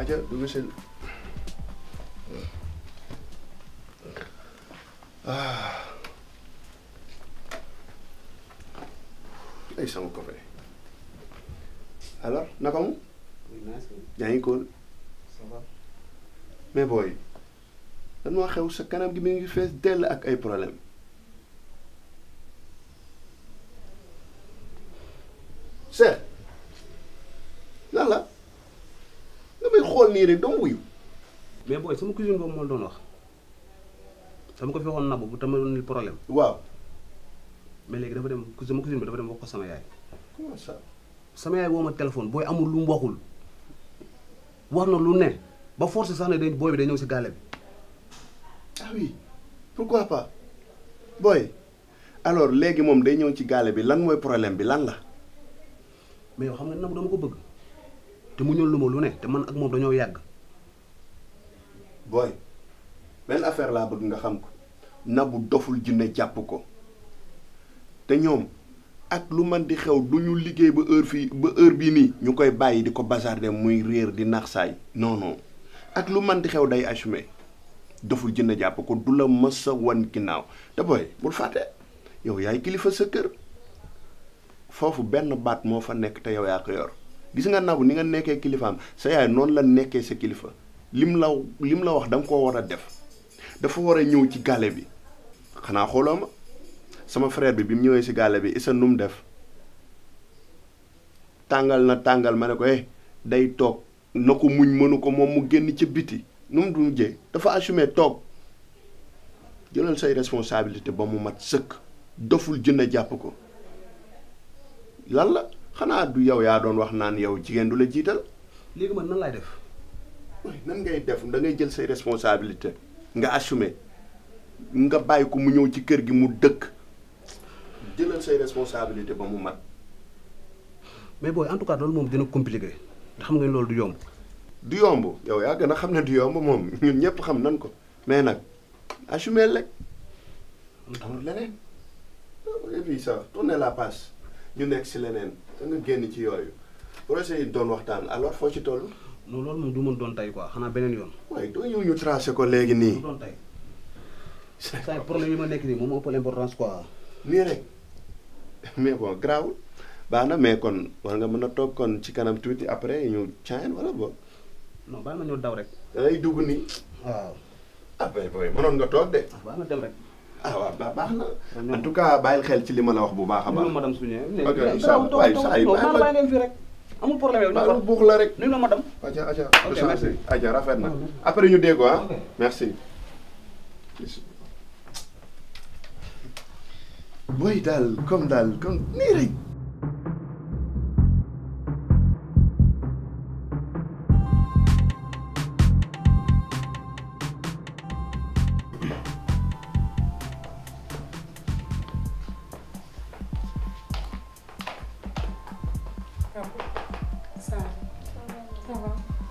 aja dugg si ah ay sama copain alors naka mu yaa ngi ko mais booy lan moo xew sa kanam gi mi ngi fees dell ak ay problème seet lan la nga may xool nii rek doo wuyu mais booy sama cousine boobu moo doon wax sama ko fi waxoon nabu bu tama ni problème waaw mais léegi dafa dem sama cousine bi dafa dem wax ko sama yaay comment ça sama yaay woo ma téléphone booy amul lu mu waxul wax na lu ne ba force sax ne dañ booy bi day ñëw si gàlle bi ah oui pourquoi pas booy alors léegi moom day ñëw ci gaale bi lan mooy problème bi lan la mais yow xam nga nabu dama ko bëgg te mu ñëw lu ma lu ne te man ak moom dañoo yàgg booy benn affaire laa bëgg nga xam ko nabu doful jinne jàpp ko te ñoom ak lu man di xew du ñu liggéey ba heure fii ba heure bii nii ñu koy bàyyi di ko bazarder muy réer di nax saay non non ak lu man di xew day assumé doful jinne jàpp ko du la mës a wan ginnaaw te booy bul fàtte yow yaay kilifa sa kër foofu benn baat moo fa nekk te yow yaa ko yor gis nga nabu ni nga nekkee kilifaam sa yaay noonu la nekkee sa kilifa lim la lim la wax da nga koo war a def dafa war a ñëw ci gàlle bi xanaa xooloo ma sama frère bi bi mu ñëwee si gàlle bi isa nu mu def tàngal na tàngal ma ne ko eh day toog na ko muñ mënu ko moom mu génn ca biti nu mu du jee dafa assumé toog jëlal say responsabilité ba mu mat sëkk doful jënd jàpp ko lan la xanaa du yow yaa doon wax naan yow jigéen du la jiital léegi man nan laay def waaye nan ngay def da ngay jël say responsabilité nga assumer nga bàyyi ko mu ñëw ci kër gi mu dëkk jëlal say responsabilité ba mu mat mais booy en tout cas loolu moom dina compliqué te xam nga ni loolu du yomb du yomb yow yaa gën a xam ne du yomb moom ñun ñëpp xam nan ko mais nag assumer rek amul leneen et puis ça tourner la passe ñu nekk si leneen da nga génn ci yooyu projet yi doon waxtaan alors foo ci toll non loolu moom du mën doon tey quoi xanaa beneen yoon waaye doo ñëw ñu tracé ko léegi du nii doon tey saa problème yi ma nekk nii moom moo ëpp l'importance quoi nii rek mais bon grawul baax na mais kon war nga mën a toog kon ci kanam tuuti après ñu caayan wala boog non bàyyi ma ñëw daw rek da ngay dugg nii waaw ah bay boy mënoon nga toog de bàyyi ma dem rek ah waaw ba baax na en tout cas bàyyil xel ci li ma la wax bu baax a baax nuyu madame su ñëwee Ok, incha allah. waaye saa yi bàyyi ma- bàyyi leen fii rek amul problème yow ñu baalu ko buux la rek nuyu la madame aja aja Ok, du changé merci. aja rafet na Ah, merci. après ñu déggo ah Ok. merci boy daal comme daal comme nii rek Ça, ça va.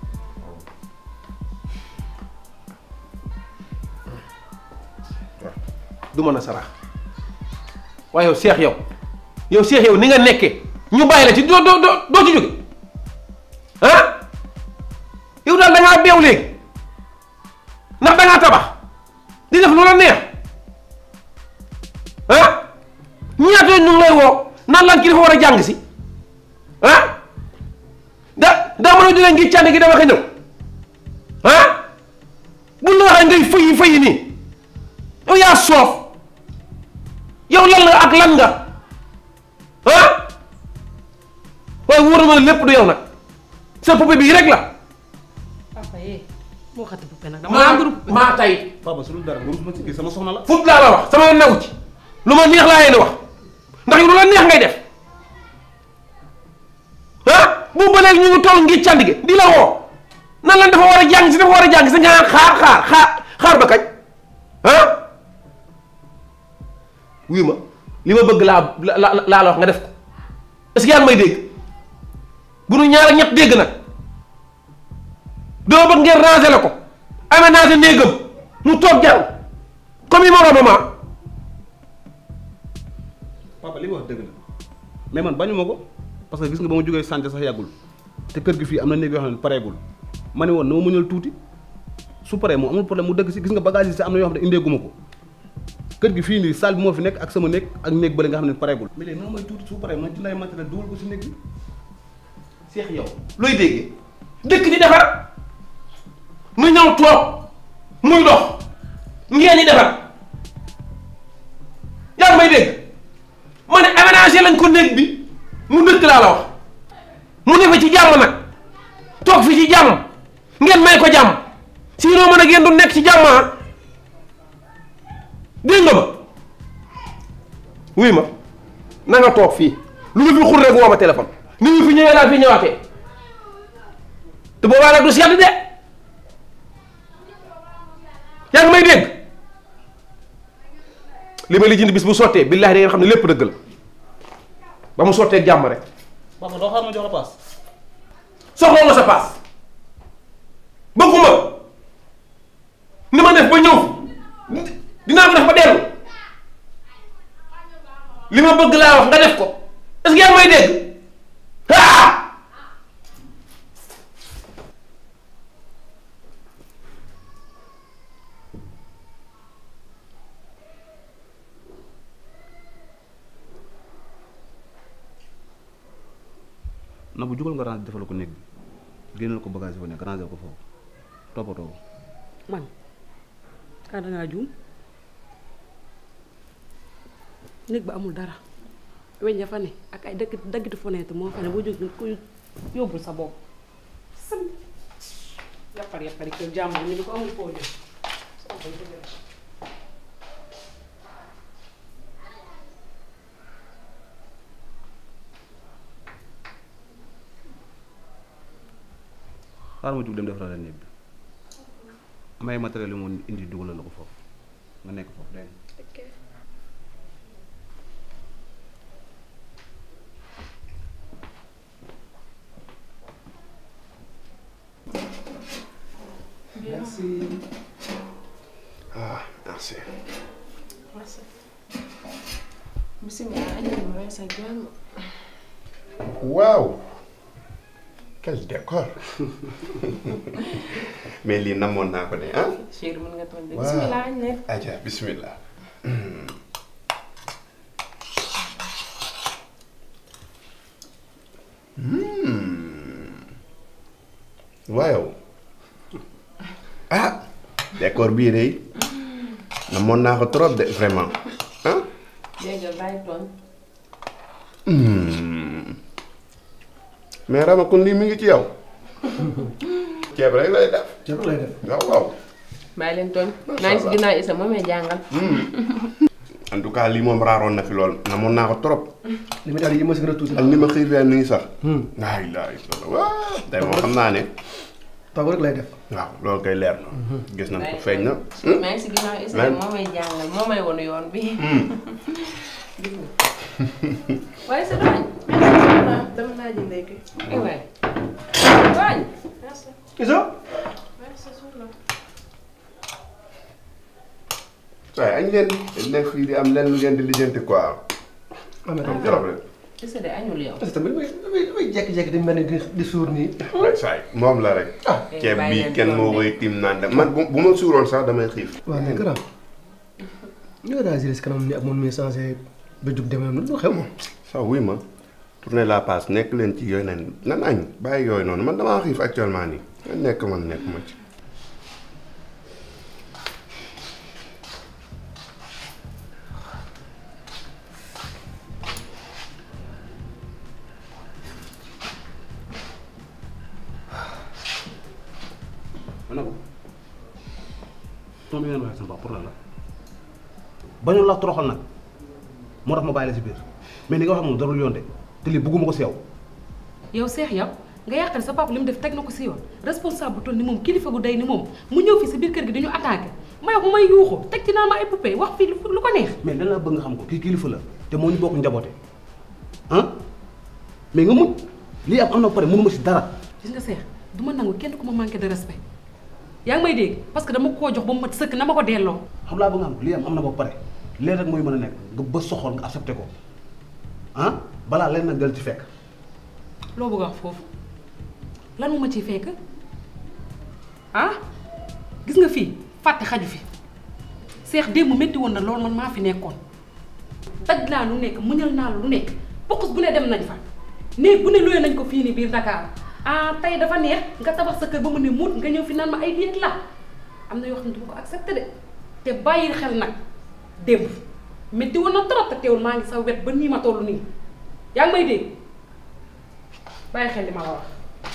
du mën a sarax waaye yow seex yow yow seex yow ni nga nekkee ñu bàyyi la ci doo doo doo doo ci jóge ah yow daal da ngaa beew léegi ndax da ngaa tabax di def lu la neex ah ñaata yoon ñu ngi lay woo naan lan ki dafa war a jàng si ah da daa mën a jógee ngi cànd gi dama ko ñëw ah buñ la waxee ngay fëyi fëyi nii yow yaa soof yow lan nga ak lan nga ah waaye wóor na ma ne lépp du yow nag sa poupée bii rek la. Papa eh moo xati poupée nag dama maa maa tay papa su dul dara nga rus ma ci kii sama soxna la fut laa la wax sama new ci lu ma neex laa yéene wax ndax yow lu la neex ngay def ah bu ba léegi ñu ngi toll ngi cànd gi di la woo nan lan dafa war a jàng si dafa war a jàng si nga naan xaar xaar xaar xaar ba kañ ah wuyu ma li ma bëgg laa la la laa la wax nga def ko est-ce que yaa ngi may dégg bu nu ñaar ak ñett dégg nag doo bëgg ngeen ranger la ko aménager néegam mu toog jàng comme yi moromam papa li nga wax dëgg la mais man bañu ma ko parce que gis nga ba ma jógee santé sax yàggul te kër gi fii am na néeg yoo xam ne pareegul ma ne woon na ma muñal tuuti su paree moom amul problème mu dëgg si gis nga bagage yi si am na yoo xam ne indeeguma ko kër gi fii nii salle bi moo fi nekk ak sama néeg ak néeg bële nga xam ne pareegul mais léegi nag mooy tuuti su paree ma ci lay matériel dugal ko si néeg bi seex yow looy déggee dëkk di defar mu ñëw toog muy dox ngeen di defar yaa ngi may dégg ma ne aménagé lañ ko néeg bi mu dëkk laa la wax mu ne fa ci jàmm nag toog fi ci jàmm ngeen may ko jàmm sinon mën a ngeen du nekk ci jàmm ah dégg nga ma wuy ma na nga toog fii lu ma fi xur rek woo ma téléphone ni ñu fi ñëwee laa fi ñëwaatee te boobaa nag du sedd de yaa ngi may dégg li ma lijjanti bis bu sottee billaahi da ngeen xam ne lépp dëgg la ba mu sottee jàmm rek papa doo xaar ma jox la paas soxla nga sa paas bëgguma ni ma def ba ñëw dinaa ko def ba dellu li ma bëgg laa wax nga def ko est-ce que yaa ngi may dégg ah na bu jugal nga range defal ko néeg bi génneel ko bagage yi fa nekk ranger ko foofu toppatoo ko man ah dangaa juum néeg ba amul dara weñ ya fa ne ak ay dëkk daggitu fenêtre moo fa ne boo jóg ko yóbbul sa bopp sam yappar yappari kër jàmbur ñu ni ko amul foo jëm xaaral ma jug dem defaral la néeg bi may matériel yi mu indi dugalal la ko foofu nga nekk foofu dégg nga ah merci. bisimilah andi ma may sa jàmm. waaw. quel décor. mais lii namoon naa ko de ah. chéri mën nga toog de Waaw. bisimilah añ leen. aja bismillah. waaw. ah. décor bii de namoon naa ko trop de vraiment ah. dégg nga bàyyi tooñ. mais Rama kon lii mi ngi ci yow. ceeb rek lay def. ceeb lay def. waaw waaw. bàyyi leen tooñ. Macha maa ngi si Allah. ginnaaw Issa moom may jàngal. en tout cas lii moom raaroon na fi lool namoon naa ko trop. li ma daal yi ma si gën a tuuti ak ni ma xiifee nii sax. laa ilaaha illallaah waaw. tey moom xam naa ne. taw rek lay def. waaw loolu kay leer na. gis nañ ko bàyyi feeñ na. tooñ. maa ngi si ginnaaw Issa Lan? moom may jàngal moo may wonu yoon bi. gis nga. waaye sa dooñ. dama naa ji ndekki. eh waay. dooñ. Isa. waaye añ leen di nekk fii di am lenn lu ngeen di lijjanti quoi. ah mais am tam trop rek. Issa de añul yow. Isa tamit damay damay damay jékki-jékki di mel ni di di suur nii. waaye saa yi moom la rek. ceeb bàyyi bii leen kenn doom moo bi. koy tiim naan dem man bu bu ma suuroon sax damay xiif. waaw mais grand ñoo réagir si kanam ni ak moom mi changé ba jug demee noonu lu xew moom. sax wuy ma tourner la passe nekk leen ci yooyu nan nan añ bàyyi yooyu noonu man damaa xiif actuellement nii man nekk man nekk ma ci. ma ne ko tool bi ngeen waxee sama bopp pour lan la bañoon la toroxal nag moo tax ma bàyyi la si biir mais ni nga wax moom darul yoon de te lii bëgguma ko si yow yow seex yow nga yàqal sa papa li mu def teg na ko si yoon responsable bu toll ni moom kilifa gu day ni moom mu ñëw fi si biir kër gi dañu attaqué may bu may yuuxu teg ci naan ma ay poupée wax fii lu lu ko neex mais lan laa bëgg nga xam ko kii kilifa la te moo ñu bokk njaboote ah mais nga muñ lii am am na ba pare mënuma si dara gis nga seex du ma nangu kenn ku ma manqué de respect yaa ngi may dégg parce que dama koo jox ba mu mat sëkk na ma ko delloo xam laa bëgg nga xam ko lii am am na ba pare leen rek mooy mën a nekk nga ba soxol nga accepté ko ah balaa leen nag del ci fekk loo bëgg a wax foofu lan mu ma ciy fekk ah gis nga fii fàtte xaju fi seex démb métti woon na loolu man maa fi nekkoon daj naa lu nekk muñal naa lu nekk bokkus bu ne dem nañ fa néeg bu ne luye nañ ko fii nii biir Dakar ah tey dafa neex nga tabax sa kër ba mu ne muut nga ñëw fi naan ma ay diet la am na yoo xam ne du ma ko accepté de te bàyyi xel nag démb métti woon na trop te teewul maa ngi sa wet ba nii ma toll nii yaa ngi may dégg bàyyi xel li ma la wax.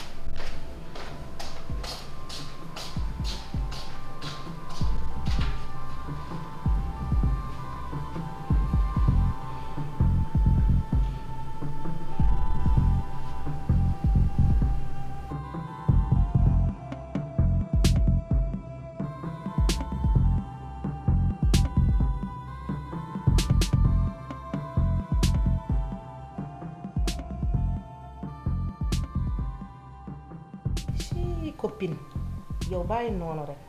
ci copine yow bàyyi noonu rek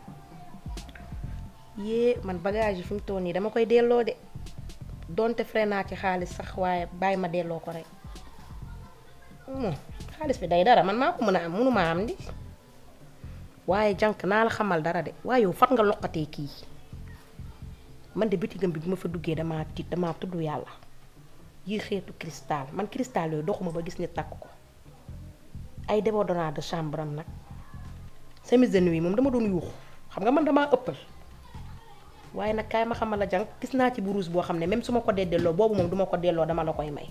yée man bagage yi fi mu toll nii dama koy delloo de donte frais naa ci xaalis sax waaye bàyyi ma delloo ko rek moom xaalis bi day dara man maa ko mën a am mënuma am di waaye jànk naa la xamal dara de waaye yow fat nga loqatee kii man de bitigam bi bi ma fa duggee damaa tiit damaa tudd yàlla yi xeetu cristal man cristal yooyu doxuma ba gis ni takk ko ay débordonnant de chambre am nag chemise de nuit moom dama doon yuuxu xam nga man damaa ëppal waaye nag kaay ma xamal la jàng gis naa ci buruus boo xam ne même su ma ko dee delloo boobu moom duma ko delloo dama la koy may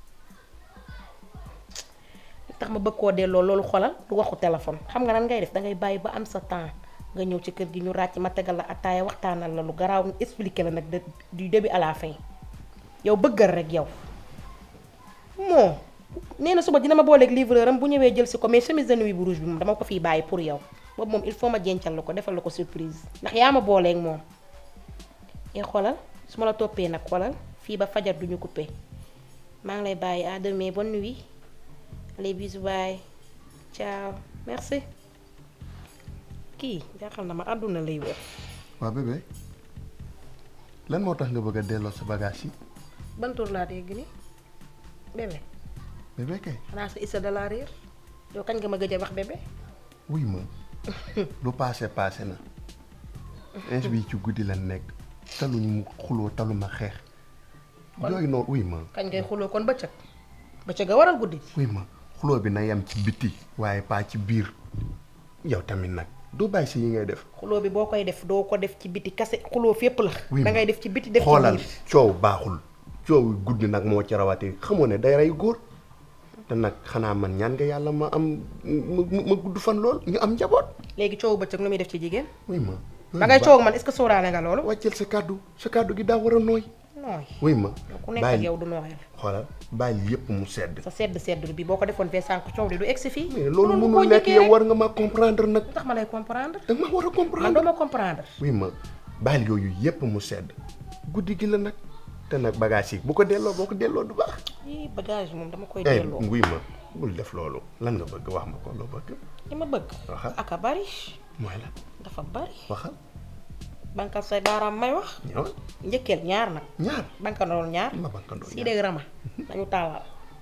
li tax ma bëgg koo delloo loolu xolal du waxu téléphone xam nga nan ngay def dangay bàyyi ba am sa temps nga ñëw ci kër gi ñu ràcc ma tegal la attaaya waxtaanal la lu garaaw expliquer la nag de du début à la fin yow bëggal rek yow moo nee na suba dina ma booleeg livreur am bu ñëwee jël si ko mais chemise de nuit bu rouge bi moom dama ko fiy bàyyi pour yow boobu moom il faut ma jencal la ko defal la ko surprise ndax yaa ma booleeg moom e xoolal su ma la toppee nag xoolal fii ba fajar duñu coupé maa ngi lay bàyyi à demain bonne nuit allez bisous bye ciao merci kii jaaxal na ma àdduna lay wër waa bébé lan moo tax nga bëgg a delloo sa bagage yi ban tur laa dégg ni bébé bébé kay xanaa sa issa de la réer yow kañ nga ma gëj a wax bébé wuy ma lu paase paase na ins bi ci guddi la nekk taluñ mu xuloo taluma xeex yooyu noonu wuy ma kañ ngay xuloo kon bëccëg bëccëg a waral guddi wuy ma xuloo bi na yem ci biti waaye pas ci biir yow tamit nag doo bàyyi si yi ngay def xuloo bi boo koy def doo ko def ci biti kase xuloo fépp la Oui, da ma. ngay def ci biti def ci xoolal biir coow baaxul coow guddi nag moo ci rawatee xamoo ne day rey góor te nag xanaa man ñaan nga yàlla ma am ma ma gudd fan lool ñu am njaboot léegi coow bëccëg lu muy def ci jigéen wuy ma da ngay coow ak man est-ce que sóoraale nga loolu wàcceel sa kàddu sa kàddu gi daa war a nooy nooy wuy ma yow ku nekk ak yow du nooyal xoolal bàyyi yépp mu sedd sa sedd sedd bi boo ko defoon fee sànq coow li du egsi fii mais loolu Mënoon mënul koo nekk njëkkee yow rek. war nga ma comprendre nag lu tax ma lay comprendre da nga ma war a man comprendre doo ma comprendre wuy ma bàyyi yooyu yépp mu sedd guddi gi la nag te nag bagage yi bu ko delloo boo ko delloo du baax ii bagage moom dama koy eh delloo wuy ma bul def loolu lan nga bëgg wax ma ko loo bëgg li ma bëgg Waxal. aka bari mooy la dafa bari waxal bankal say baaraam may wax ñëwal njëkkeel ñaar nag ñaar bankandool ñaar ma bankandoo si dégg rama dañu tàllal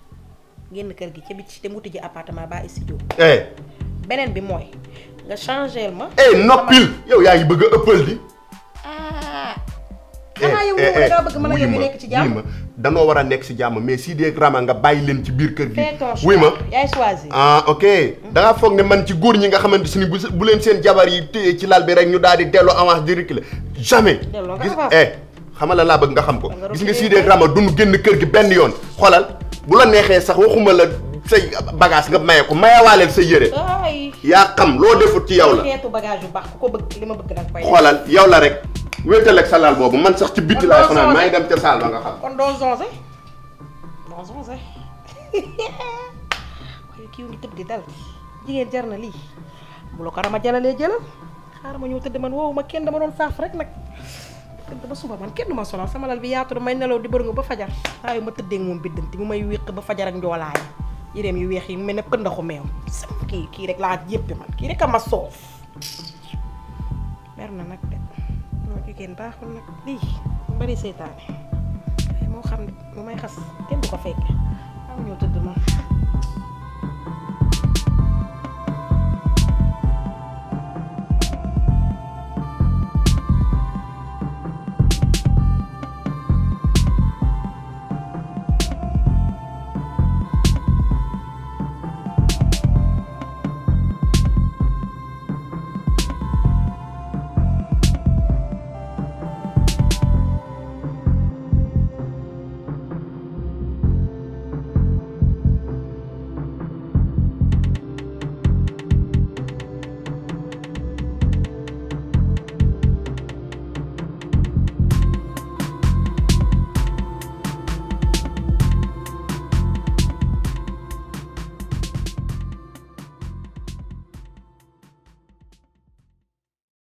génn kër gi ca biti te muti ji appartement ba studio eh beneen bi mooy nga changé ma eh noppil yow yaa ngi bëgg a ëppal di ah xanaa yow moom dangaa bëgg mën a yow ñu nekk ci wuy jàmm ma danoo war a nekk ci jàmm mais si dee rama nga bàyyi leen ci biir kër gi fais ton choix wuy ma yaay choisir ah ok dangaa foog ne man ci góor ñi nga xamante si ni bu bu leen seen jabar yi téye ci lal bi rek ñu daal di delloo avance di reculer jamais Delloo nga gis avance. eh xamal la laa bëgg nga xam ko Da nga gis nga reculer si dee rama duñu génn kër gi benn yoon xoolal bu la neexee sax waxuma la say bagage nga maye ko mayewaaleel sa yére ay yaa xam loo defut ci yow la xeetu bagage yu baax ku ko bëgg li ma bëgg danga koy xoolal yow la rek wéetal ak sa lal boobu man sax ci bitti Kon laay doo fanaan sonné. maa ngi dem ca saal ba nga xam kon doo zonze doo zonze waaye kii ngi tëb di dal jigéen jar na lii bu la ko rama jalalee jëlal xaaral ma ñëw tëdd man woowu ma kenn dama doon saaf rek nag tëdd ba suba man kenn du ma sonal sama lal bi yaatu na may nelaw di bërëngu ba fajar saa yu ma tëddee ak moom biddanti mu may wéq ba fajar ak njoolaay yéreem yu weex yi mu mel ne pëndaxu meew sam kii kii rek laa yéppi man kii rek a ma soof mer na nag de moo jigéen baaxul nag lii mu bari seytaane waaye moo xam ne mu may xas kenn du ko fekke am ñoo tëdd moom